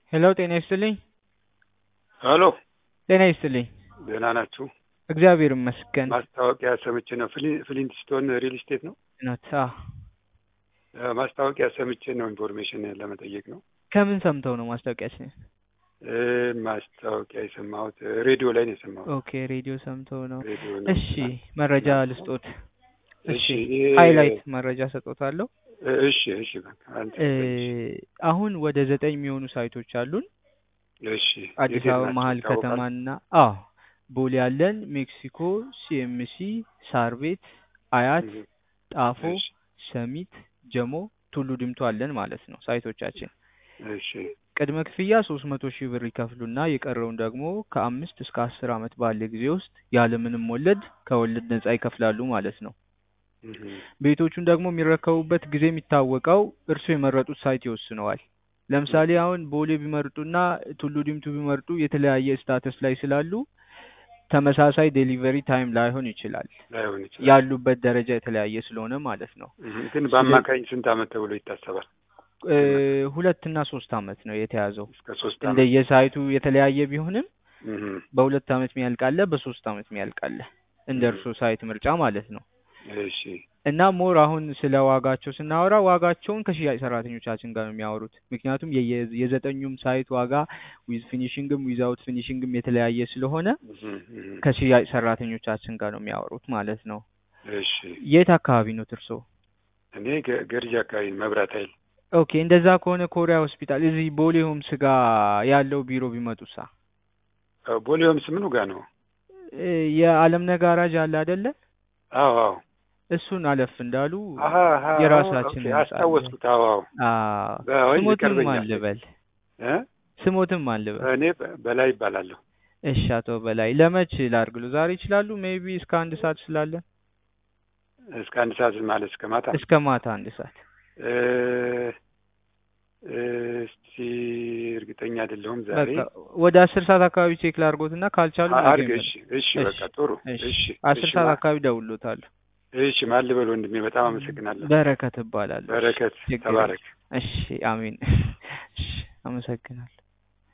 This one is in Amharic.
ሄሎ ጤና ይስጥልኝ። ሄሎ ጤና ይስጥልኝ። ደህና ናችሁ? እግዚአብሔር ይመስገን። ማስታወቂያ ሰምቼ ነው። ፍሊ- ፍሊንትስቶን ሪል ስቴት ነው። ኖት አዎ። እ፣ ማስታወቂያ ሰምቼ ነው። ኢንፎርሜሽን ለመጠየቅ ነው። ከምን ሰምተው ነው ማስታወቂያችን? እ፣ ማስታወቂያ የሰማሁት ሬዲዮ ላይ ነው የሰማሁት። ኦኬ ሬዲዮ ሰምተው ነው። ሬዲዮ ነው። እሺ መረጃ ልስጦት። እሺ እሺ ይሄ- ሃይላይት መረጃ ሰጦታለሁ። እ፣ እሺ እሺ በቃ አንተ እ፣ አሁን ወደ ዘጠኝ የሚሆኑ ሳይቶች አሉን። እሺ አዲስ የት አበባ ናቸው መሀል ይታወቃል? ከተማና አዎ ቦሌ ያለን፣ ሜክሲኮ፣ ሲኤምሲ፣ ሳር ቤት፣ አያት፣ እህ፣ ጣፎ፣ እሺ ሰሚት፣ ጀሞ፣ ቱሉ ዲምቱ አለን ማለት ነው ሳይቶቻችን። እሺ ቅድመ ክፍያ ሶስት መቶ ሺህ ብር ይከፍሉና የቀረውን ደግሞ ከአምስት እስከ አስር ዓመት ባለ ጊዜ ውስጥ ያለምንም ወለድ ከወለድ ነጻ ይከፍላሉ ማለት ነው። እህ፣ ቤቶቹን ደግሞ የሚረከቡበት ጊዜ የሚታወቀው እርስዎ የመረጡት ሳይት ይወስነዋል። ለምሳሌ አሁን ቦሌ ቢመርጡና ቱሉ ዲምቱ ቢመርጡ የተለያየ ስታተስ ላይ ስላሉ ተመሳሳይ ዴሊቨሪ ታይም ላይሆን ይችላል። ላይሆን ይችላል። ያሉበት ደረጃ የተለያየ ስለሆነ ማለት ነው። እህ፣ ግን በአማካኝ ስንት አመት ተብሎ ይታሰባል? እ፣ ሁለት እና ሶስት ዓመት ነው የተያዘው። እስከ ሶስት አመት። እንደየሳይቱ የተለያየ ቢሆንም እህ፣ በሁለት ዓመት የሚያልቃለ፣ በሶስት ዓመት የሚያልቃለ እንደ እህ፣ እርሶ ሳይት ምርጫ ማለት ነው። እሺ እና ሞር አሁን ስለ ዋጋቸው ስናወራ ዋጋቸውን ከሽያጭ ሰራተኞቻችን ጋር ነው የሚያወሩት። ምክንያቱም የየ- የዘጠኙም ሳይት ዋጋ ዊዝ ፊኒሽንግም ዊዛውት ፊኒሽንግም የተለያየ ስለሆነ እህ፣ እህ፣ ከሽያጭ ሰራተኞቻችን ጋር ነው የሚያወሩት ማለት ነው። እሺ የት አካባቢ ነው እርሶ? እኔ ገ- ገርጂ አካባቢ መብራት ኃይል ኦኬ እንደዛ ከሆነ ኮሪያ ሆስፒታል እዚህ ቦሌ ሆምስ ጋር ያለው ቢሮ ቢመጡሳ እ፣ ቦሌ ሆምስ ምኑ ጋር ነው? እ፣ የአለምነህ ጋራጅ አለ አይደለ? አዎ አዎ እሱን አለፍ እንዳሉ አሀ አሀ የራሳችን ኦኬ፣ ህንጻ አለ። አስታወስኩት። አዎ አዎ አዎ በወይም ስሞትም ይቀርበኛል። አልበል እ? ስሞትም አልበል። እኔ በ- በላይ ይባላለሁ። እሺ አቶ በላይ ለመች ላርግሉ? ዛሬ ይችላሉ? ሜቢ እስከ አንድ ሰዓት ስላለ እስከ አንድ ሰዓት ማለት እስከ ማታ እስከ ማታ አንድ ሰዓት። እ፣ እስቲ እርግጠኛ አይደለሁም ዛሬ በቃ ወደ አስር ሰዓት አካባቢ ቼክ ላርጎትና ካልቻሉ ነገ አድርግ። ይመጣል። እሺ እሺ እሺ በቃ ጥሩ። እሺ እሺ አስር እሺ ሰዓት ማ- አካባቢ ደውሎታለሁ። እሺ ማን ልበል ወንድሜ? በጣም አመሰግናለሁ። በረከት እባላለሁ። እሺ በረከት ችግር ተባረክ። የለም። እሺ አሜን። እሺ አመሰግናለሁ።